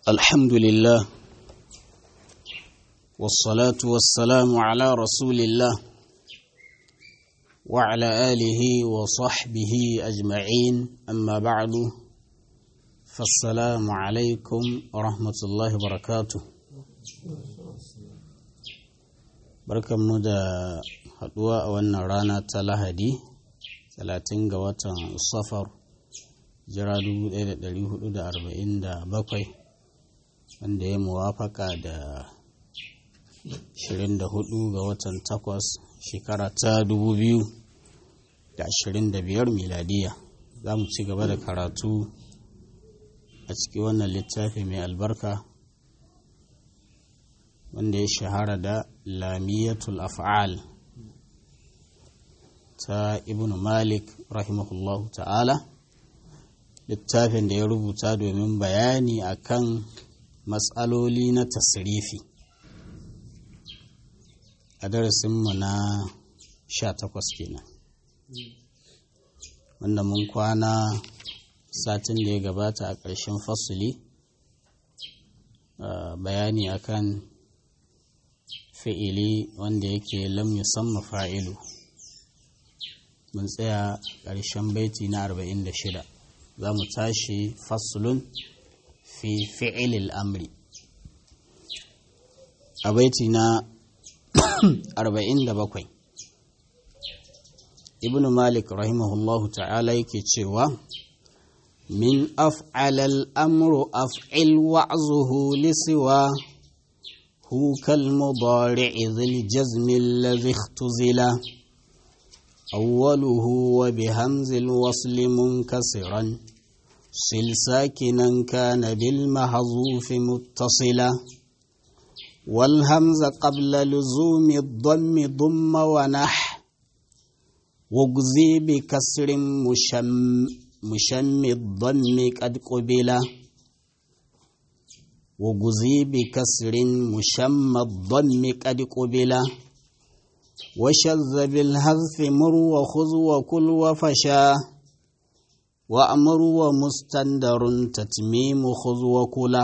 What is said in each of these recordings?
الحمد لله والصلاة والسلام على رسول الله وعلى آله وصحبه أجمعين أما بعد فالسلام عليكم ورحمة الله وبركاته barkan mu da haduwa a wannan rana ta lahadi 30 ga watan safar jira 1447 wanda ya muwafaka da 24 ga watan 8 shekara ta 2025 miladiya za mu ci gaba da karatu a cikin wannan littafi mai albarka wanda ya shahara da lamiyatul af'al ta ibn malik rahimahullahu ta'ala littafin da ya rubuta domin bayani akan matsaloli na tasirifi a darasinmu na 18 kenan wanda mun kwana satin da ya gabata a ƙarshen fasuli bayani akan fi'ili wanda yake lam yusamma fa'ilu mun tsaya ƙarshen baiti na 46 za mu tashi fasulun fi fi'ilil amri a baiti na 47 ibn malik rahimahullahu ta'ala yake cewa min af'alal amru af'il wa'zuhu lisiwa هو كالمضارع ذي الجزم الذي اختزلا أوله وبهمز الوصل منكسرا صل ساكنا كان بالمحذوف متصلا والهمز قبل لزوم الضم ضم ونح واجزي بكسر مشم, مشم الضم قد قبلا وجزي بكسر مشمى الضم قد قبلا وشذ بالهذف مر وخذ وكل وفشا وأمر ومستندر تتميم خذ وكلا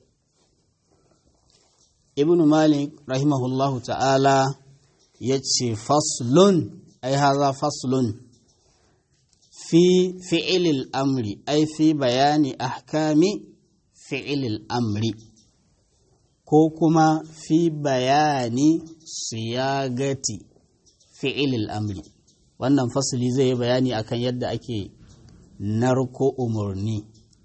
ابن مالك رحمه الله تعالى يتشي فصل أي هذا فصل في فعل الأمر أي في بيان أحكام fi'ilil amri ko kuma fi bayani siyagati fi'ilil amri wannan fasili zai yi bayani akan yadda ake narko umarni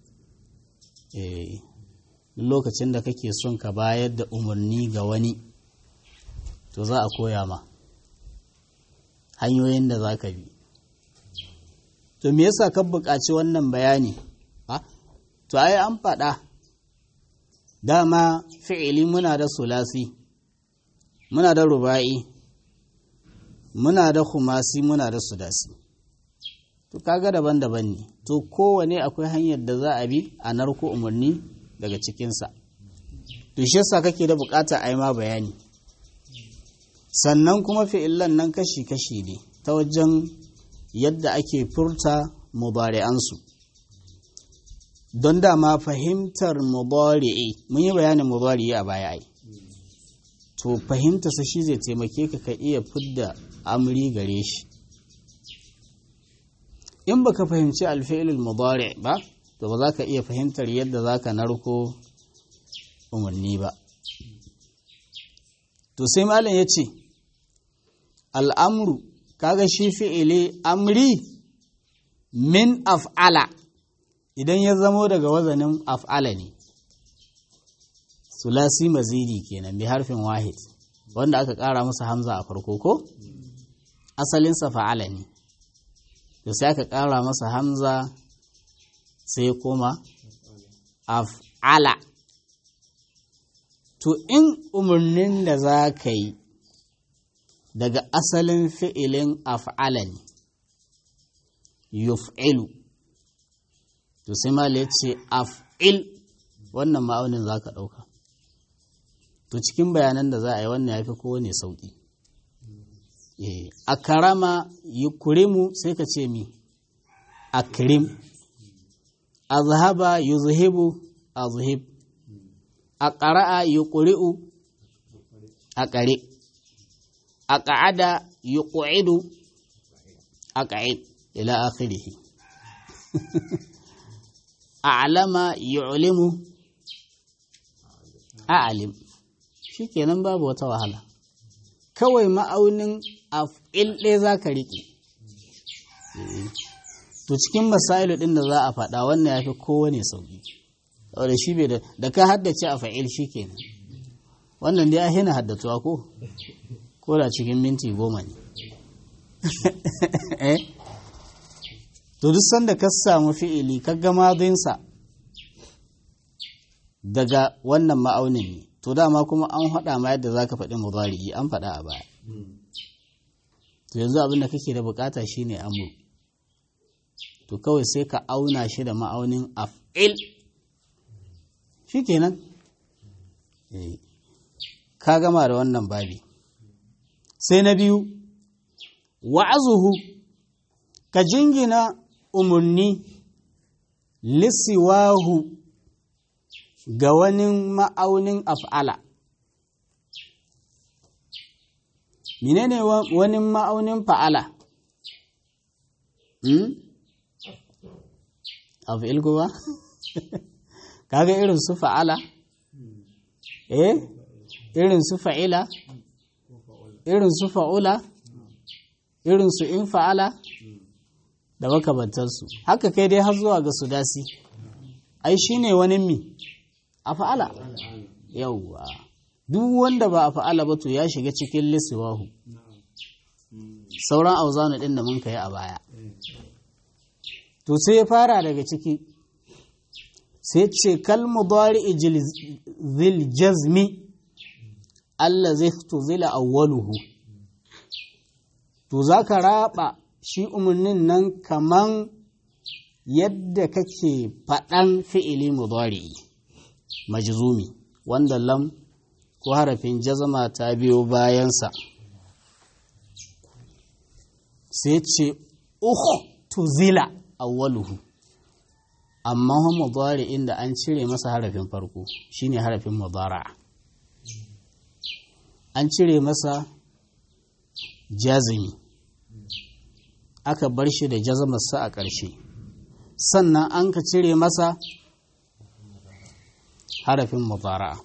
lokacin da kake son ka bayar da umarni ga wani to za a koya ma hanyoyin da za ka bi to me yasa ka buƙaci wannan bayani to ai an faɗa dama fi'ili muna da sulasi muna da ruba'i muna da khumasi muna da sudasi to kaga daban-daban ne to kowane akwai hanyar da za a bi a narko umarni daga cikinsa to shi yasa kake da bukata a yi ma bayani sannan kuma fi'ilan nan kashi-kashi ne ta wajen yadda ake furta mubari'ansu don dama fahimtar mubari'i mun yi bayanin mubari'i a baya ai to fahimta sa shi zai taimake ka ka iya fidda amri gare shi in baka fahimci alfi'ilul mubari ba to ba za ka iya fahimtar yadda za ka narko umarni ba to sai malam ya ce al'amru kaga shi fi'ili amri min af'ala idan ya zamo daga wazanin af'ala ne sulasi mazidi kenan bi harfin wahid wanda aka ƙara masa hamza a farko ko asalinsa fa'ala ne da sai aka ƙara masa hamza sai kuma af'ala to in umarnin da za ka yi daga asalin fi'ilin af'ala ne yuf'ilu to sai mala ya ce af'il wannan ma'aunin za ka ɗauka to cikin bayanan da za a yi wannan ya fi kowane sauƙi a karama yi kurimu sai ka ce mi akrim azhaba yuzhibu azhib a ƙara'a yi ƙuri'u a ƙare a ƙa'ada yi ƙu'idu a ƙa'id ila akhirihi a alama yi ulimu a alim shi kenan babu wata wahala kawai ma'aunin af'il ɗaya za ka riƙe to cikin masailu ɗin da za a faɗa wannan ya fi kowane sauƙi saboda shi bai da ka haddace a fa'il shi kenan wannan dai a hina haddatuwa ko ko da cikin minti goma ne to duk sanda ka samu fi'ili ka ga madinsa daga wannan ma'aunin ne to dama kuma an faɗa ma yadda za ka faɗi mudari'i an faɗa a baya to yanzu abin da kake da bukata shine amur to kawai sai ka auna shi da ma'aunin af'il shi kenan ka gama da wannan babi sai na biyu wa'azuhu ka jingina umarni lissiwahu ga wani ma'aunin af'ala menene wani ma'aunin fa'ala hmm? af'il kuma kaga irin su fa'ala eh irin su fa'ila irin su fa'ula irin su in fa'ala da makamantarsu haka kai dai har zuwa ga su dasi ai shine wani mi a fa'ala yauwa duk wanda ba a fa'ala ba to ya shiga cikin lissiwahu sauran auzanu ɗin da mun kai a baya to sai ya fara daga ciki sai ce kalmu bari zil jazmi Allah zai zila awwaluhu to za ka raba shi umarnin nan kaman yadda kake faɗan fi'ili mudari'i majzumi wanda lam ko harafin jazama ta biyo bayansa sai ce tuzila awwaluhu amma mudari inda an cire masa harafin farko shine harafin mudara'a an cire masa jazimi aka bar shi da jazamarsa a ƙarshe sannan an ka cire masa harafin mudara'a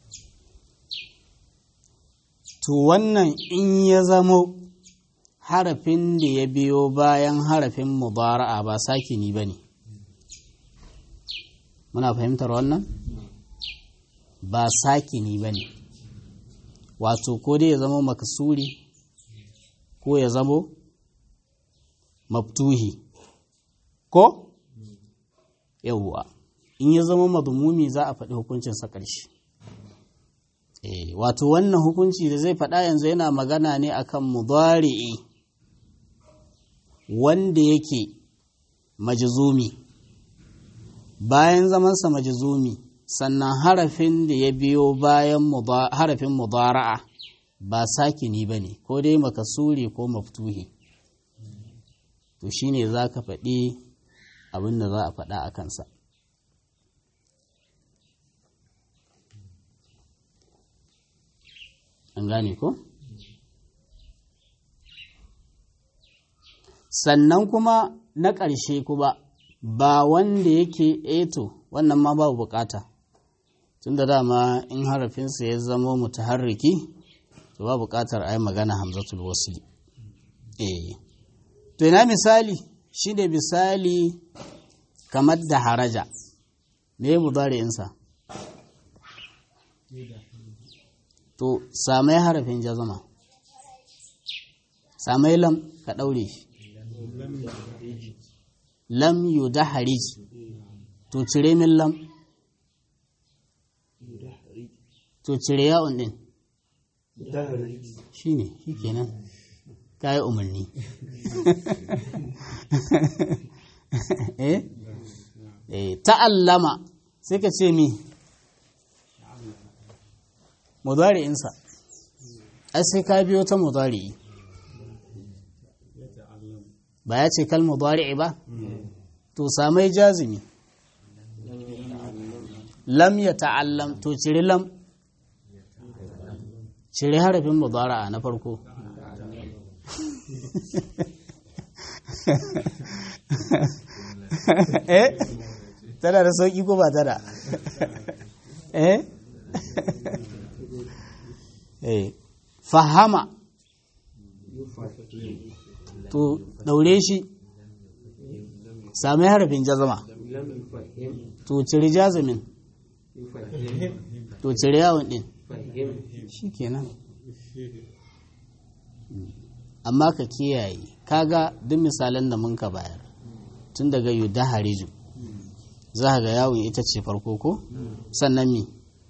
to wannan in ya zamo harafin da ya biyo bayan harafin mudara'a ba sakini ba ne muna fahimtar wannan ba sakini ba ne wato ko dai ya zama makasuri ko ya zamo maftuhi ko yawwa in ya zama madumumi za a faɗi hukuncinsa ƙarshe wato wannan hukunci da zai faɗa yanzu yana magana ne akan mudari'i wanda yake majizumi bayan zamansa majizumi sannan harafin da ya biyo bayan harafin mudara'a ba sakini ba ne ko dai makasuri ko maftuhi to shine za ka faɗi abin da za a faɗa a kansa an gane ko? sannan kuma na ƙarshe kuma ba wanda yake eto wannan ma babu bukata tun da dama in harafinsa ya zama mutaharriki to ba bukatar a yi magana hamzatul wasli eh to ina misali shi ne misali kamar da haraja me ya mudari'insa to samai harafin jazama samai lam ka ɗaure shi lam yu da harij to cire min lam to cire yawon ɗin shi ne shi kenan kayi umarni eh ta'allama sai ka ce mi mudari'insa ai sai ka biyo ta mudari'i ba ya ce kal mudari'i ba to samai jazimi lam ya ta'allam to cire lam cire harafin mudara'a na farko eh tana da sauki ko ba tana eh eh fahama to daure shi sami harafin jazama to cire jazamin to cire yawon din shi kenan amma ka kiyaye kaga duk misalan da mun ka bayar tun daga yuda hariju za ga yawon ita ce farko ko sannan mi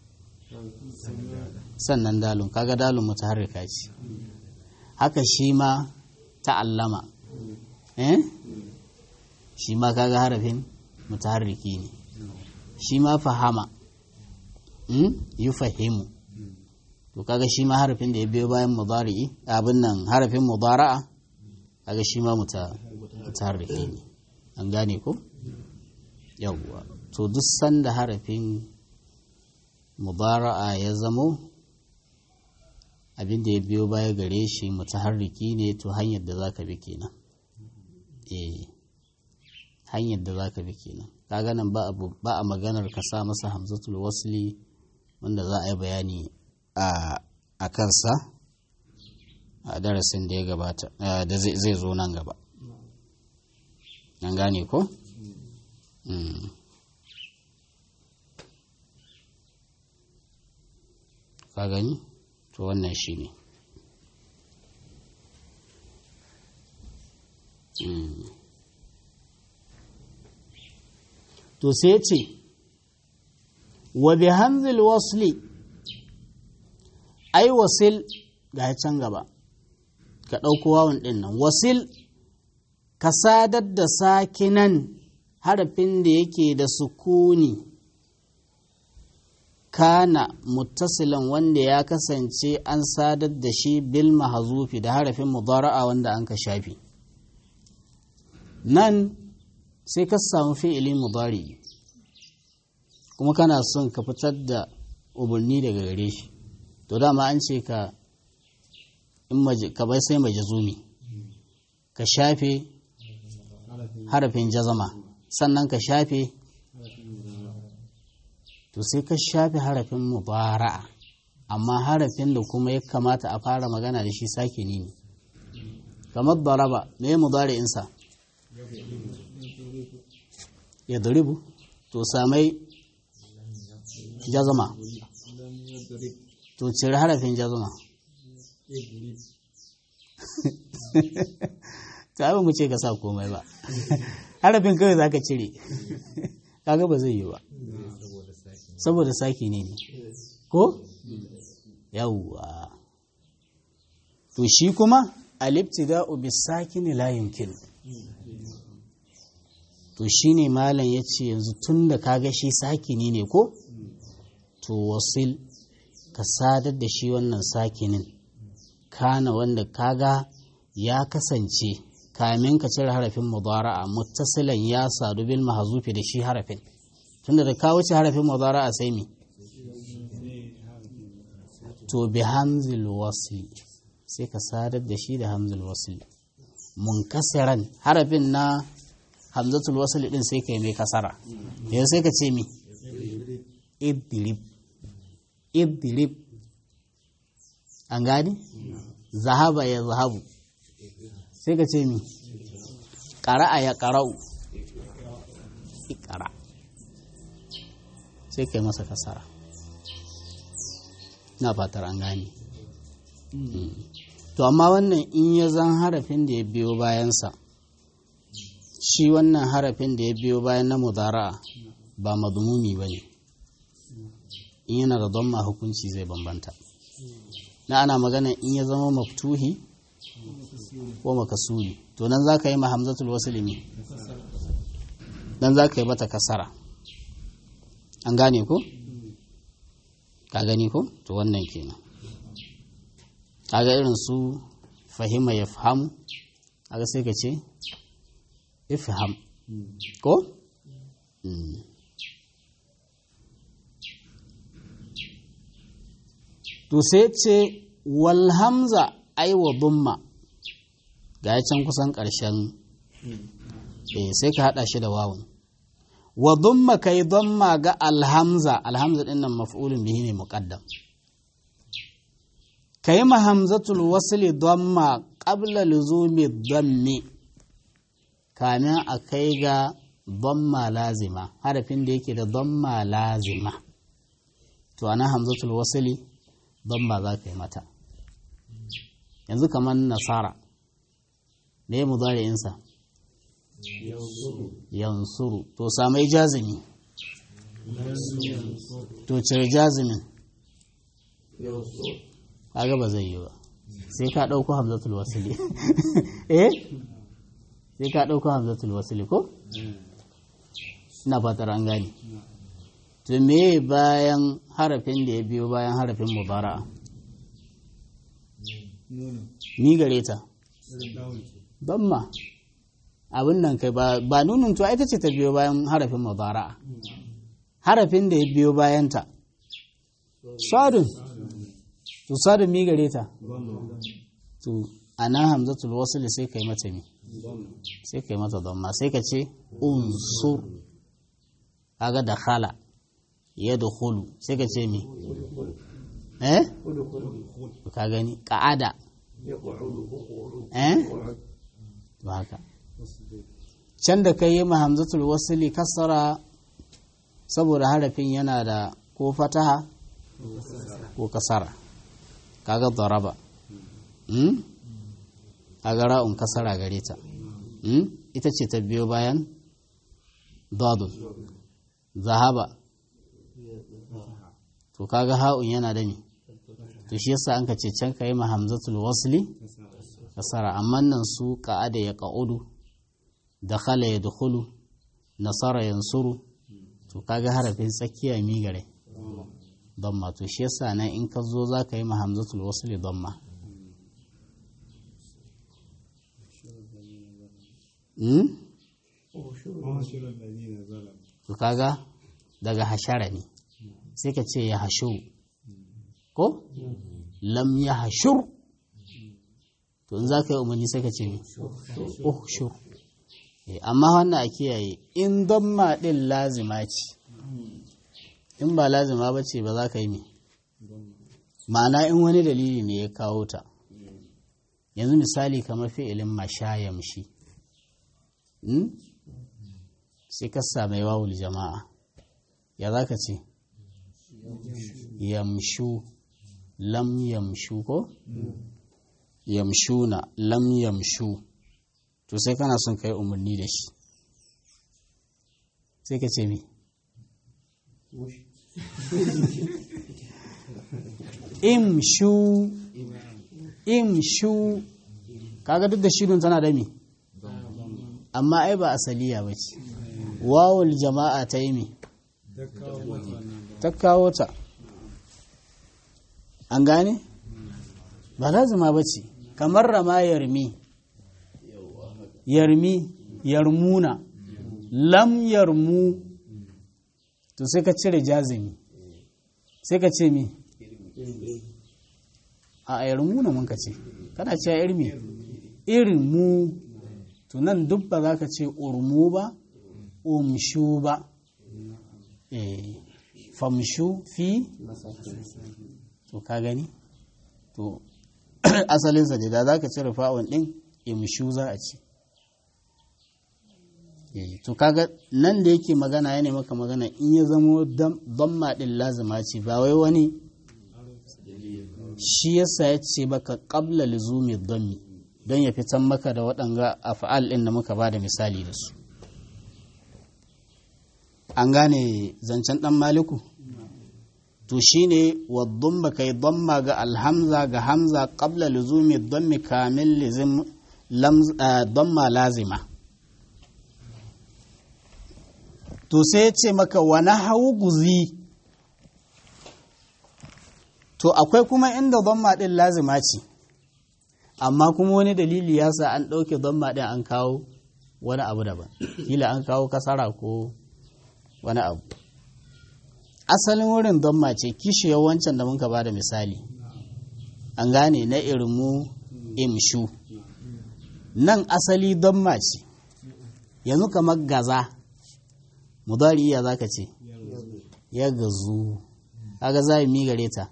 sannan dalun kaga dalun mutaharrika ce haka shi ma ta'allama eh shi ma kaga harafin mutaharriki ne shi ma fahama yi fahimu to kaga shi ma harafin da ya biyo bayan mudari'i abin nan harafin mudara'a kaga shi ma mutaharriki ne an gane ko yawwa to duk sanda harafin mudara'a ya zamo abin da ya biyo baya gare shi mutaharriki ne to hanyar da zaka bi kenan eh hanyar da zaka bi kenan kaga nan ba a maganar ka sa masa hamzatul wasli wanda za a yi bayani a kansa a darasin da ya gabata da zai zo nan gaba an gane ko? ka gani to wannan shi ne to sai ce wa bi hamzil wasli ai wasil ga can gaba ka ɗauko wawan ɗin nan wasil ka sadar da sakinan harafin da yake da sukuni kana muttasilan wanda ya kasance an sadar da shi bil mahazufi da harafin mudara'a wanda an ka shafi nan sai ka samu fi'ili mudari kuma kana son ka fitar da umarni daga gare shi to dama an ce ka in ka bai sai majazumi ka shafe harafin jazama sannan ka shafe to sai ka shafe harafin mubara'a amma harafin da kuma ya kamata a fara magana da shi sake ne kamar daraba me ya mudari'insa ya duribu to samai jazama to cire harafin jazama ta abin mu ce ka sa komai ba harafin kawai za ka cire kaga ba zai yi ba saboda saki ne ne ko yawwa to shi kuma alibtida'u bisakini la yumkin to shine malam yace yanzu tunda kaga shi sakini ne ko to wasil ka sadar da shi wannan sakinin kana wanda kaga ya kasance kamin ka cire harafin mudara'a muttasilan ya sadu bil mahzufi da shi harafin tunda da ka wuce harafin mudara'a sai mi to bi hamzil wasli sai ka sadar da shi da hamzil wasli munkasiran harafin na hamzatul wasli din sai ka yi mai kasara yanzu sai ka ce mi idrib idrib an gani zahaba ya zahabu sai ka ce mi ƙara'a ya ƙara'u ƙara sai ka yi masa kasara na fatar an gani to amma wannan in ya zan harafin da ya biyo bayansa shi wannan harafin da ya biyo bayan na mudara'a ba madumumi ba ne in yana da don ma hukunci zai bambanta na ana magana in ya zama maftuhi ko makasuri to nan za ka yi mahamzatul wasilimi nan za ka yi mata kasara an gane ko? ka gani ko? to wannan kenan kaga irin su fahima ya fahamu kaga sai ka ce ifham ko? to sai ce wal hamza ai wa dumma ga can kusan ƙarshen eh sai ka haɗa shi da wawun wa dumma kai dumma ga alhamza alhamza ɗin nan maf'ulun bihi ne muqaddam kai ma hamzatul wasli dumma qabla luzumi dammi kamin a kai ga damma lazima harafin da yake da damma lazima to ana hamzatul wasli damma za ka yi mata yanzu kamar nasara me mu insa yansuru to samai jazimi to cire jazimin kaga ba zai yi ba sai ka ɗauko hamzatul wasili eh sai ka ɗauko hamzatul wasili ko ina fatar an gane to me bayan harafin da ya biyo bayan harafin mubara'a ni gare ta damma abin nan kai ba nunin to ita ce ta biyo bayan harafin mubara'a harafin da ya biyo bayanta sadun to sadun mi gare ta to ana hamzatul wasl sai kai mata mi sai kai mata damma sai ka ce unsur kaga da khala yadkhulu sai ka ce mi eh ka gani ka'ada eh to haka can da kai yi ma hamzatul wasli kasara saboda harafin yana da ko fataha ko kasara kaga daraba hmm? kaga ra'un kasara gare ta hmm? ita ce ta biyo bayan dadun zahaba to kaga ha'un yana da ni to shi yasa an ka ce can ka yi ma hamzatul wasli kasara amma nan su ka'ada ya ka'udu da khala ya dukulu nasara yansuru to kaga harafin tsakiya mi gare damma to shi yasa nan in ka zo za ka yi ma hamzatul wasli damma to kaga daga hashara ne sai ka ce ya hashu ko lam ya hashur to in za ka yi umarni sai ka ce mi uhshur amma wannan a kiyaye in damma din lazima ce in ba lazima ba ce ba za ka yi mi ma'ana in wani dalili ne ya kawo ta yanzu misali kamar fi'ilin mashayamshi sai ka sami wawul jama'a ya za ka ce yamshu lam yamshu ko yamshuna lam yamshu to sai kana son ka yi umarni da shi sai ka ce mi imshu imshu kaga duk da shirin tana da mi amma ai ba asaliya ba ce wawul jama'a ta yi mi ta kawo ta an gane ba lazima ba ce kamar rama yarmi yarmi yarmuna lam yarmu to sai ka cire jazimi sai ka ce mi a yarmuna mun ka ce kana ce irmi irin mu to nan duk ba za ka ce urmu ba umshu ba famshu fi to ka gani to asalinsa ne da za ka cire fa'on ɗin imshu za a ci to kaga nan da yake magana ya maka magana in ya zamo damma ɗin lazima ce ba wai wani shi yasa ya ce baka ƙabla lizumi dammi don ya fitan maka da waɗanga afa'al ɗin da muka ba da misali da su an gane zancen ɗan maliku to shine waddun ba kai damma ga alhamza ga hamza qabla luzumi dammi kamil lizim damma lazima to sai ya ce maka wani hau guzi to akwai kuma inda damma ɗin lazima ce amma kuma wani dalili ya sa an ɗauke damma ɗin an kawo wani abu daban kila an kawo kasara ko wani abu asalin wurin damma ce kishi wancan da muka ba da misali an gane na irmu imshu nan asali don mace yanzu kamar gaza mudari ya zaka ce ya gazu kaga za mi gare ta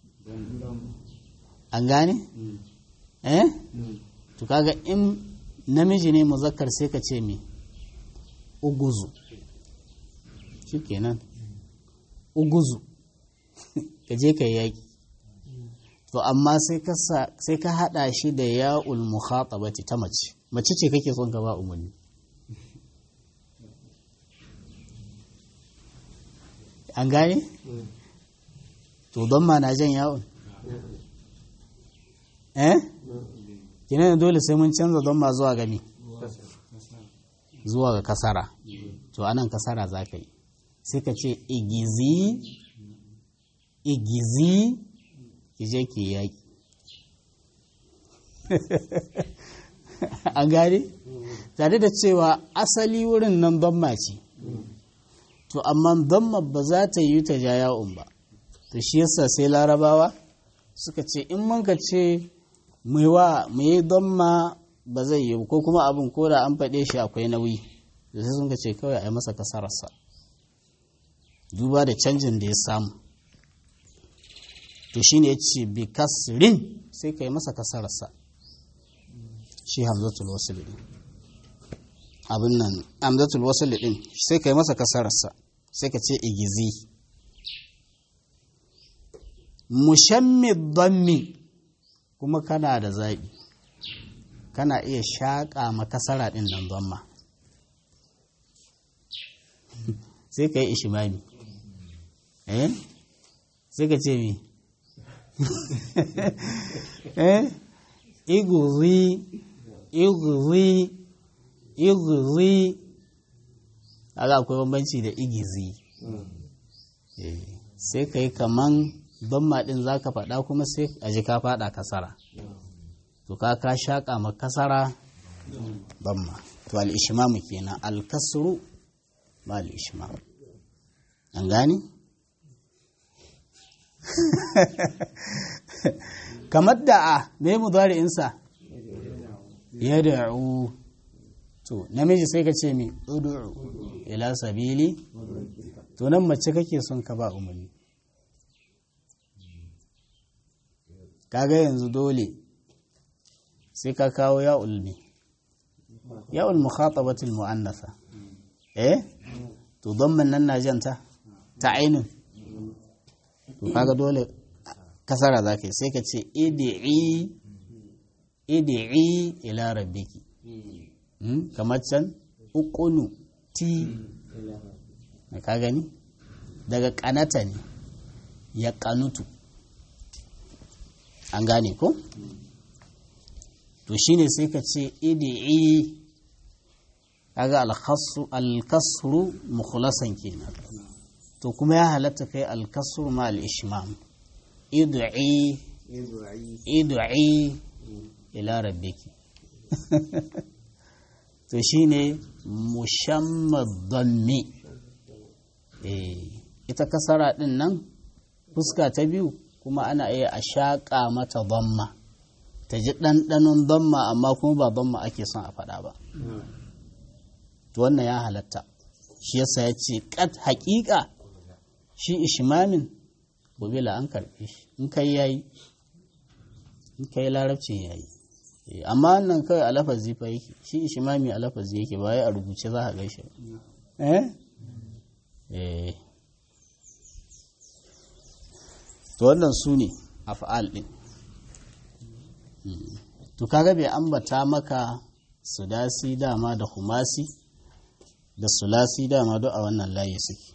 an gane eh to kaga in namiji ne muzakkar sai ka ce me uguzu shikenan uguzu ka je ka yaki to amma sai ka sai ka hada shi da ya'ul mukhatabati ta mace mace ce kake son ka ba umarni an gane to don ma na jan ya'un eh kina dole sai mun canza don ma zuwa gami zuwa ga kasara to anan kasara za ka yi sai ka ce igizi igizi ki je ki yaƙi an gane tare da cewa asali wurin nan don ce to amma don ba za ta yi ta ja ya'un ba to shi yasa sai larabawa suka ce in mun ka ce mu yi don ma ba zai yi ko kuma abin ko da an faɗe shi akwai nauyi da sai sun ka ce kawai a yi masa kasararsa duba da canjin da ya samu to shi ne ya ce bi kasrin sai ka yi masa kasararsa shi hamzatul wasul din abin nan hamzatul wasul din sai ka yi masa kasararsa sai ka ce igizi mushammid dammi kuma kana da zaɓi kana iya shaƙa makasara ɗin nan zamma sai ka yi ishimami eh sai ka ce mi eh iguzi iguzi iguzi aga akwai bambanci da igizi sai ka yi kaman bamma ɗin za ka faɗa kuma sai a ji ka faɗa kasara to ka ka shaƙa ma kasara bamma to al'ishimamu kenan alkasru ba al'ishimamu an gani? kamar da a me mudari'insa ya da'u to namiji sai ka ce mi udu'u ila sabili to nan mace kake son ka ba umarni kaga yanzu dole sai ka kawo ya ulmi ya ulmu khatabatul mu'annasa eh to don nan na janta ta ainun to kaga dole kasara za ka yi sai ka ce idi'i idi'i ila rabbiki kamar can ukunu ti na ka gani daga kanata ne ya kanutu an gane ko to shine sai ka ce idi'i kaga alkasru mukhlasan kenan to kuma ya halatta kai alkasru ma al-ishmam id'i id'i ila rabbiki to shine mushammad dhammi eh ita kasara din nan fuska ta biyu kuma ana iya a shaƙa mata dhamma ta ji ɗanɗanon dhamma amma kuma ba dhamma ake son a faɗa ba to wannan ya halatta shi yasa ya ce ƙat haƙiƙa shi ishmamin gobe la an karɓe shi in kai yayi in kai larabcin yayi amma wannan kawai a lafazi fa yake shi ishmami a lafazi yake ba ya a rubuce za a gaishe eh eh to wannan su ne af'al din to kaga bai ambata maka sudasi dama da humasi da sulasi dama duk a wannan layi suke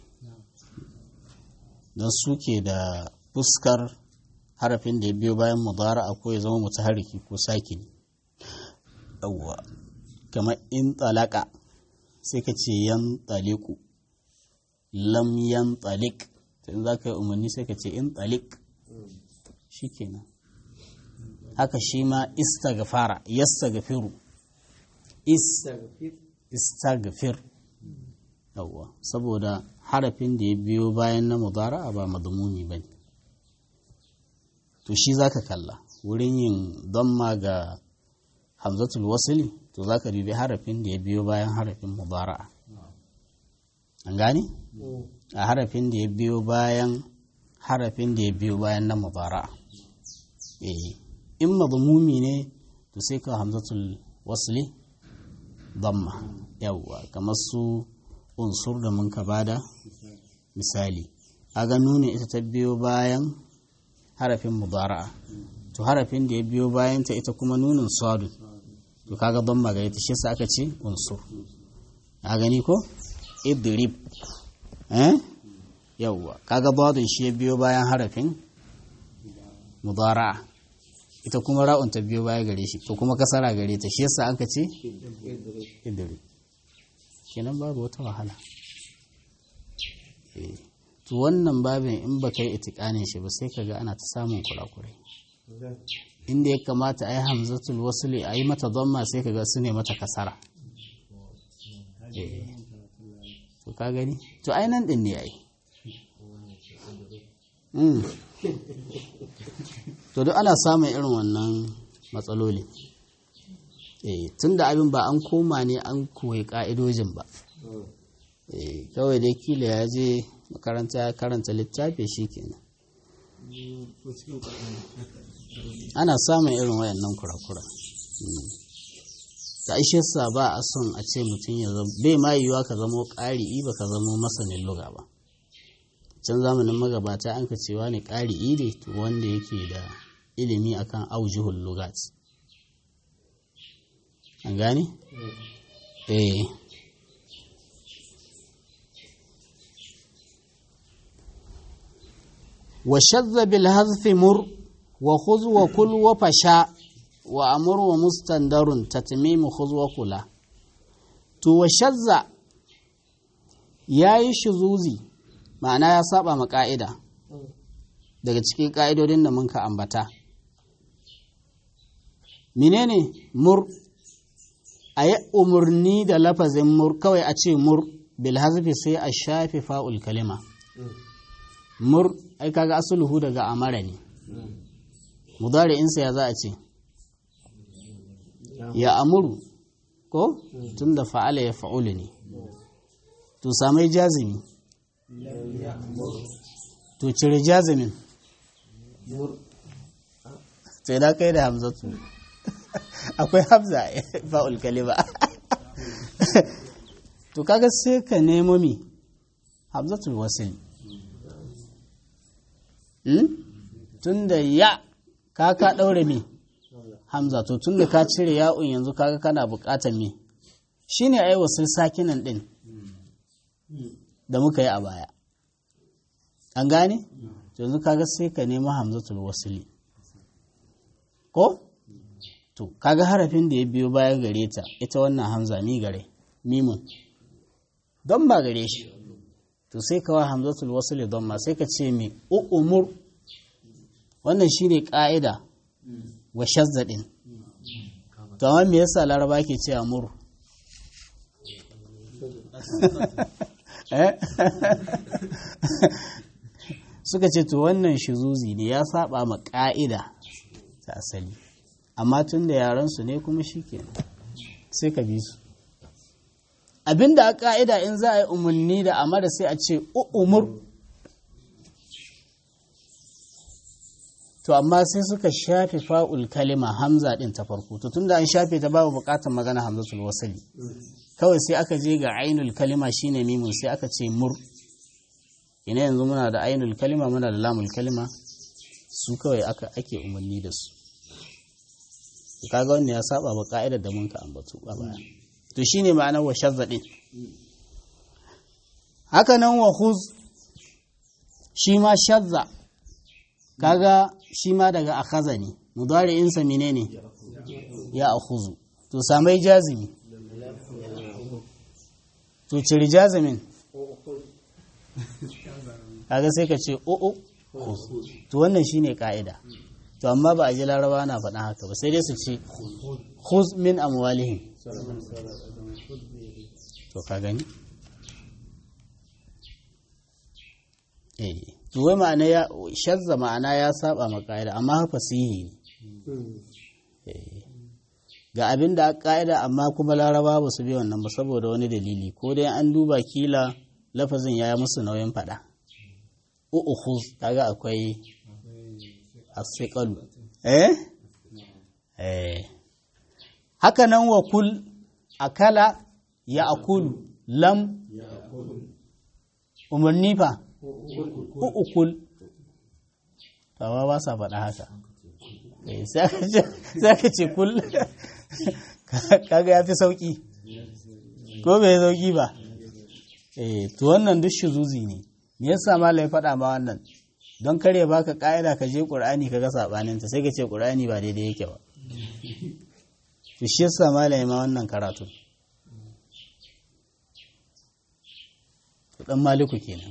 don suke da fuskar harafin da ya biyo bayan mudara ko ya zama mutaharriki ko sakini yawwa kamar in talaka sai ka ce yan taliku lam yan talik in za ka yi umarni sai ka ce in talik shi kenan haka shi ma istagfara yastagfiru istagfir yawwa saboda harafin da ya biyo bayan na mudara ba madmumi ba ne to shi za ka kalla wurin yin damma ga hamzatul wasili to za ka dubi harafin da ya biyo bayan harafin mubara'a an gane a harafin da ya biyo bayan harafin da ya biyo bayan na mubara'a eh in madmumi ne to sai ka hamzatul wasli damma yawwa kamar su unsur da mun ka bada misali aga nuni ita ta biyo bayan harafin mubara'a to harafin da ya biyo bayan ta ita kuma nunin sadu to kaga damma ga ita shi sa aka ce unsur a gani ko idrib eh yawwa kaga badun shi ya biyo bayan harafin mubara'a ita kuma ra'un ta biyo baya gare shi to kuma kasara gare ta shi yasa aka ce idrib kenan babu wata wahala to wannan babin in ba kai itikanin shi ba sai kaga ana ta samun kurakurai inda ya kamata a yi hamzatul wasuli a yi mata zamma sai kaga su ne mata kasara to ka gani to ai nan din ne ai to duk ana samun irin wannan matsaloli tun da abin ba an koma ne an koyi ka'idojin ba kawai dai kila ya je makaranta ya karanta littafi shi kenan ana samun irin wayannan kura-kura da ishe sa ba a son a ce mutum ya zama bai ma yiwuwa ka zamo ƙari'i ba ka zamo masanin luga ba can zamanin magabata an ka cewa ne ƙari'i ne to wanda yake da ilimi akan aujihul lugat an gane? eh وشذ بالهذف مر وخذ وكل وفشا وأمر ومستندر تتميم خذ وكلا تو وشذ yayi shuzuzi ma'ana ya saba ma ka'ida daga cikin ka'idodin da mun ka ambata menene mur a yi umarni da lafazin mur kawai a ce mur bil hazfi sai a shafe fa'ul kalima mur ai kaga asuluhu daga amara ne mudari'insa ya za a ce ya amuru ko tun da fa'ala ya fa'ulu ne to samai jazimi to cire jazimin sai da kai da hamzatu akwai hamza fa'ul kalima to kaga sai ka nemo mi hamzatul wasili tun da ya ka ka ɗaure me hamza to tun da ka cire ya'un yanzu kaga kana buƙatar me shine ai wasu sakinan ɗin da muka yi a baya an gane yanzu kaga sai ka nemi hamzatul wasili ko to kaga harafin da ya biyo baya gare ta ita wannan hamza mi gare mimun don ba gare shi to sai kawa hamzatul wasili don ma sai ka ce mai umur wannan shine ka'ida wa shazzadin to amma me yasa laraba ke ce amur suka ce to wannan shizuzi ne ya saba ma ka'ida ta asali amma tun da yaransu ne kuma shikenan sai ka bi su abinda a ka'ida in za a yi umarni da amara sai a ce umur to amma sai suka shafe fa'ul kalima hamza din ta farko to tunda an shafe ta babu bukatar magana hamzatul wasali kawai sai aka je ga ainul kalima shine mimun sai aka ce mur ina yanzu muna da ainul kalima muna da lamul kalima su kawai aka ake umarni da su kaga wannan ya saba ba ka'idar da mun ka ambatu a baya to shine ma'anar wa shazzadin haka nan wa khuz shi ma shazza kaga shi ma daga akhaza ne mudari'in sa menene ya akhuzu to samai jazimi to ciri jazimin kaga sai ka ce o'o to wannan shine ka'ida to amma ba a ji laraba na faɗa haka ba sai dai su ce khuz min amwalihim to ka gani eh to wai ma'ana ya shazza ma'ana ya saba ma ka'ida amma fasihi ne ga abin da ƙa'ida amma kuma laraba ba su bi wannan ba saboda wani dalili ko dai an duba kila lafazin ya yi musu nauyin faɗa u'ukhuz kaga akwai asiqalu eh eh haka nan wa kul akala ya akulu lam umarni fa u'ukul tawa ba sa faɗa haka sai ka ce kul kaga ya fi sauƙi ko bai sauƙi ba eh to wannan duk shuzuzi ne me yasa malai faɗa ma wannan don kare baka ƙa'ida ka je ƙur'ani ka ga saɓanin ta sai ka ce ƙur'ani ba daidai yake ba to shi yasa malai ma wannan karatu dan maliku kenan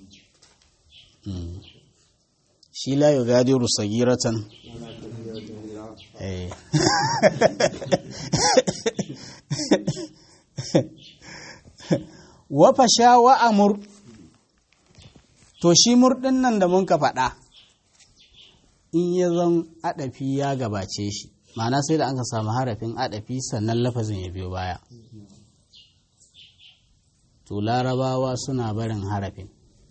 shi la yugadiru sagiratan eh wa fasha wa amur to shi murɗin nan da mun ka faɗa in ya zan aɗafi ya gabace shi ma'ana sai da an ka samu harafin aɗafi sannan lafazin ya biyo baya to larabawa suna barin harafin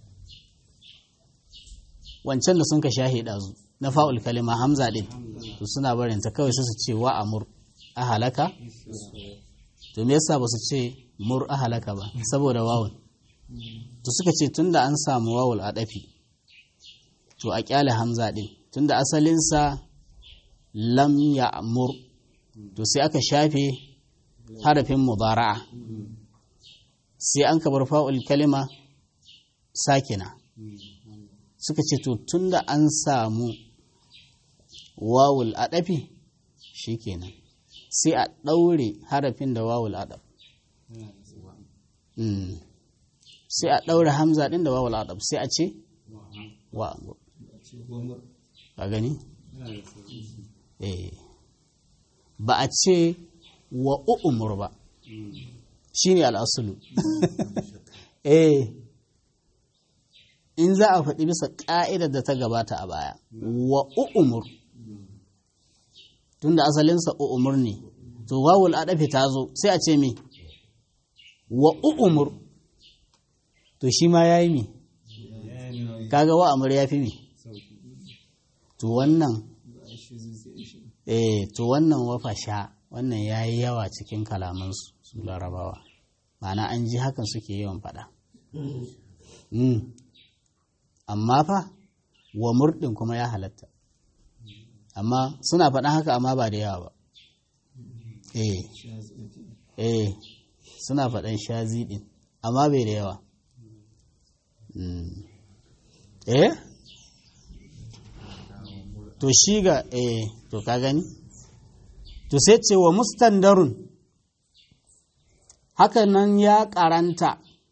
wancan da sun ka shahi ɗazu na fa'ul kalima hamza ɗin to suna barin ta kawai su ce wa amur a halaka to me yasa ba su ce mur a halaka ba saboda wawun to suka ce tunda an samu wawul a ɗafi to a ƙyale hamza ɗin tunda asalinsa lam ya mur to sai aka shafe harafin mubara'a sai an kabar fa'ul kalima sakina suka ce to tunda an samu wawul a ɗafi shi kenan sai a ɗaure harafin da wawul adab sai a ɗaure hamza ɗin da wawul adab sai a ce wa a gani ba a ce wa u'umur ba shi ne al'asulu eh in za a faɗi bisa ƙa'idar da ta gabata a baya wa u'umur tunda asalinsa u'umur ne to wawul adafi ta zo sai a ce me wa u'umur to shi ma ya yi me kaga wa amur ya fi me to wannan eh to wannan wafa sha wannan ya yi yawa cikin kalamansu su larabawa ma'ana an ji hakan suke yawan faɗa amma fa wa murɗin kuma ya halatta amma suna faɗan haka amma ba da yawa ba eh eh suna faɗan shazi ɗin amma bai da yawa eh to shi ga eh to ka gani to sai ce wa mustandarun hakan nan ya karanta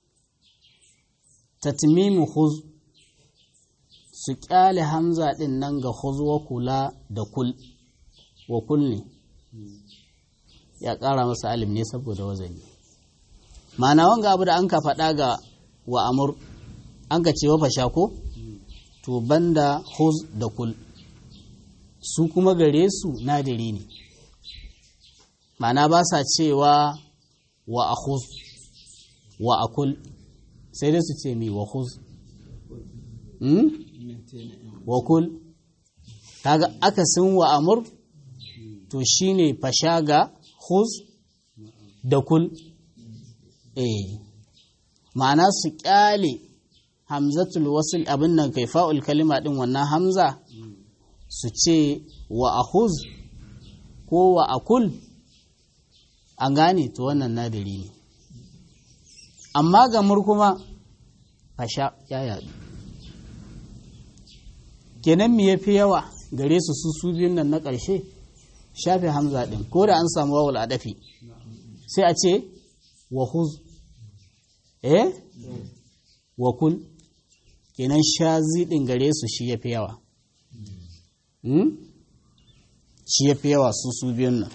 tatmimu khuz su kyale hamza din nan ga khuz wa kula da kul wa kul ne ya kara masa alim ne saboda wazani ma'ana wanga abu da an ka faɗa ga wa amur an ka ce wa fasha ko to banda khuz da kul su kuma gare su nadiri ne ma'ana ba sa cewa wa akhuz wa akul sai dai su ce mi wa khuz hmm? wa kul kaga akasin wa amur to shine fasha ga khuz da kul eh ma'ana su kyale hamzatul wasil abin nan kai fa'ul kalima din wannan hamza su ce wa akhuz ko wa akul an gane to wannan nadiri ne amma ga murkuma fasha ya yadu kenan me yafi yawa gare su su su biyun nan na ƙarshe shafe hamza ɗin ko da an samu wawul adafi sai a ce wa huz eh wa kul kenan shazi ɗin gare su shi yafi yawa shi yafi yawa su su biyun nan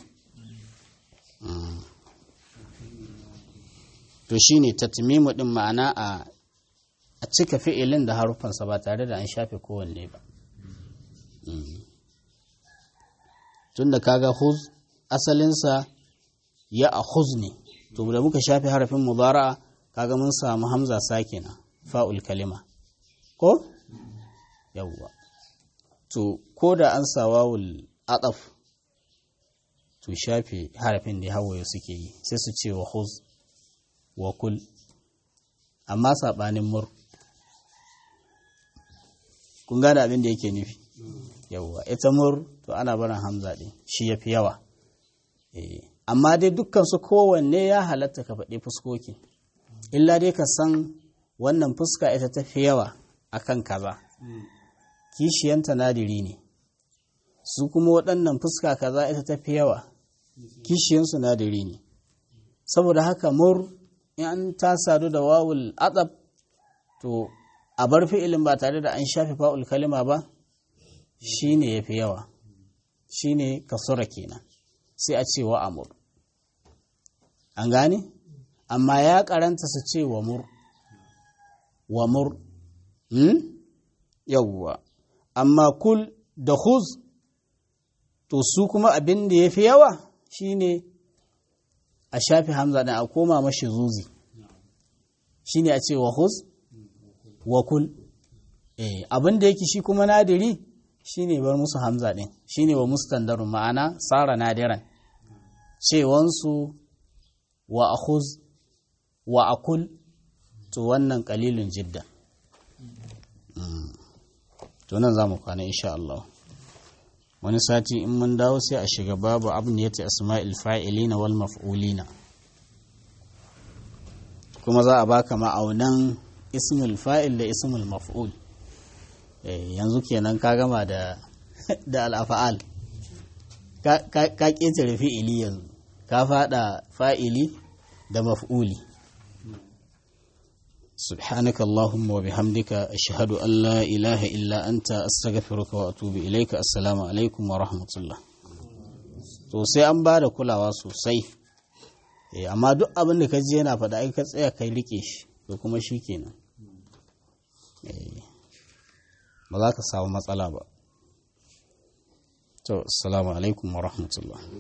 to shi ne tatmimu ɗin ma'ana a cika fi'ilin da harufansa ba tare da an shafe kowanne ba tunda kaga huz asalinsa ya a huz ne to da muka shafe harafin mubara'a kaga mun samu hamza sakina fa'ul kalima ko yawwa to ko da an sa wawul ataf to shafe harafin da hawaye suke yi sai su ce wa huz wa kul amma saɓanin mur kun gane abin da yake nufi yawwa ita mur to ana barin hamza ɗin shi ya fi yawa amma dai dukkan su kowanne ya halatta ka faɗi fuskoki illa dai ka san wannan fuska ita ta fi yawa akan kaza kishiyanta nadiri ne su kuma waɗannan fuska kaza ita ta fi yawa kishiyansu nadiri ne saboda haka mur in an ta sadu da wawul atsab to a bar fi'ilin ba tare da an shafe fa'ul kalima ba shi ne ya fi yawa shi ne kasura kenan sai a ce wa amur an gane amma ya karanta su ce wa mur wa mur hmm? yawwa amma kul da huz to su kuma abin da ya fi yawa shine a shafi hamza ɗin a koma mashi zuzi shine a ce wa huz wa kul eh, abin da yake shi kuma nadiri shine bar musu hamza ɗin shine wa mustandarun ma'ana tsara nadiran cewansu wa akhuz wa akul to wannan kalilun jidda to nan za mu kwana insha Allah wani sati in mun dawo sai a shiga babu abniyati asma'il fa'ilina wal maf'ulina kuma za a baka ma'aunan ismul fa'il da ismul maf'ul yanzu kenan ka gama da da al'afa'al ka ƙetare fi'ili yanzu ka fada fa'ili da maf'uli سبحانك اللهم وبحمدك أشهد أن لا إله إلا أنت أستغفرك وأتوب إليك السلام عليكم ورحمة الله to sai an ba da kulawa sosai amma duk abin da ka ji yana faɗa ai ka tsaya kai rike shi to kuma shi kenan ba za ka samu matsala ba to assalamu alaikum wa rahmatullah